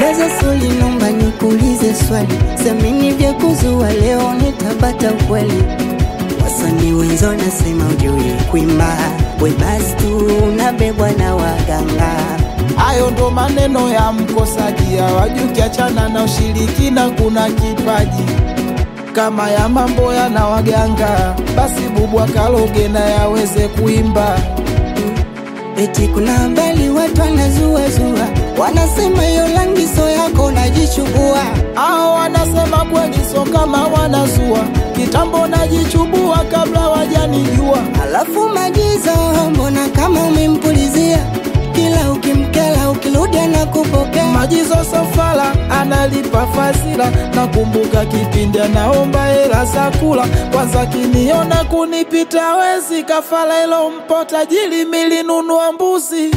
Blaza Soli, nomba nikuulize swali, samini vya kuzua leo nitabata ukweli. Wasanii wenzo nasema ujui kuimba, we basi tu unabebwa na waganga. Hayo ndo maneno ya mkosaji, hawajui ukiachana na ushirikina kuna kipaji kama ya mambo yana waganga, basi bubu akaloge na yaweze kuimba. Eti kuna habari watu wanazuazua, wanasema hiyo rangi so yako najichubua. Hao wanasema kweli, so kama wanazua kitambo, najichubua kabla wajanijua. Alafu Magizo, mbona kama umempulizia kila ukimkela, ukirudi anakupokea. Majizo Safala analipa fazila, nakumbuka kipindi anaomba hela za kula. Kwanza kiniona kunipita wezi, kafala ilo mpo tajiri, milinunua mbuzi.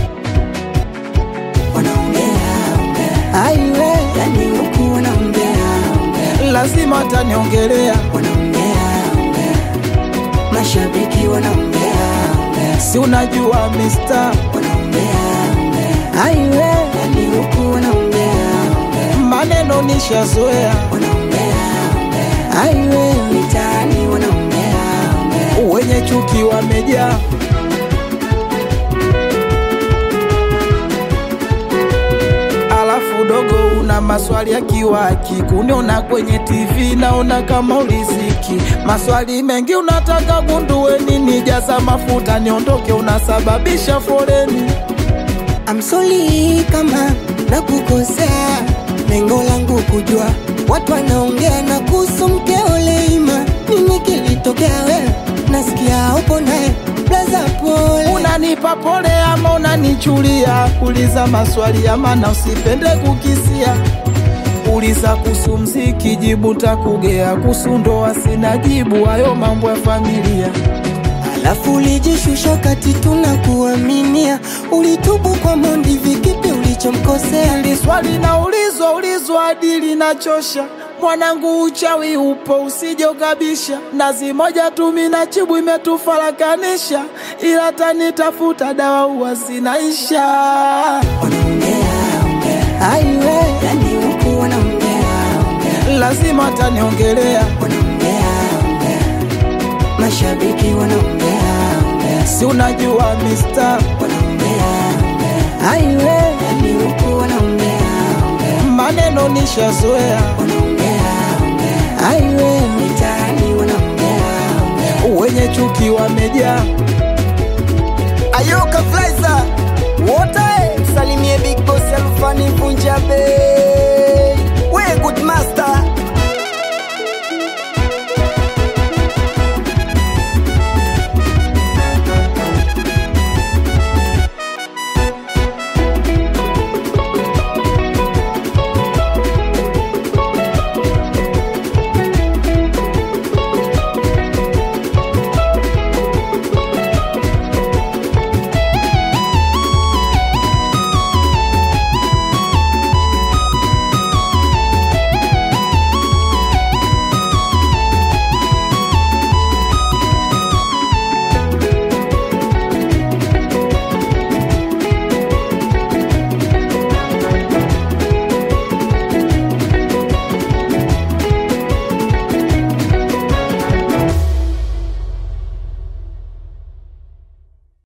Wanaongea ongea, aiwe, yani huku wanaongea ongea, Lazima ataniongelea, wanaongea ongea, mashabiki wanaongea ongea, si unajua mister, wanaongea ongea, aiwe, yani huku wanaongea ongea, maneno nishazoea, wanaongea ongea, aiwe, mitaani wanaongea ongea. wenye chuki wamejaa. Alafu dogo, una maswali ya kiwaki, kuniona kwenye TV naona kama uliziki. Maswali mengi unataka gundue nini, jaza mafuta niondoke, unasababisha foleni. I'm sorry kama nakukosea, lengo langu kujua watu wanaongea na kuhusu mkeo Leima. Nini kilitokea wewe? Nasikia upo naye blaza, pole. Unanipa pole ama unanichulia? Uliza maswali ya maana, usipende kukisia. Uliza kuhusu mziki, jibu takugea. Kuhusu ndoa sina jibu, hayo mambo ya familia. Alafu ulijishusha kati tunakuaminia, ulitubu kwa Mondi, vikipi ulichomkosea? Hili swali naulizwa ulizwa hadi linachosha. Mwanangu, uchawi upo, usije ukabisha. Nazi moja tu mina chibu imetufarakanisha, ila tanitafuta dawa huwa zinaisha. Wanaongea ongea, aiwe, yani huku wanaongea ongea, Lazima ataniongelea, wanaongea ongea, mashabiki wanaongea ongea si unajua mister, wanaongea ongea, aiwe, yani huku wanaongea ongea, maneno nishazoea, wanaongea ongea, aiwe, mitaani wanaongea ongea. wenye chuki wamejaa. Ayoka Flaiza wote, salimie Big Boss Alfani Punjabe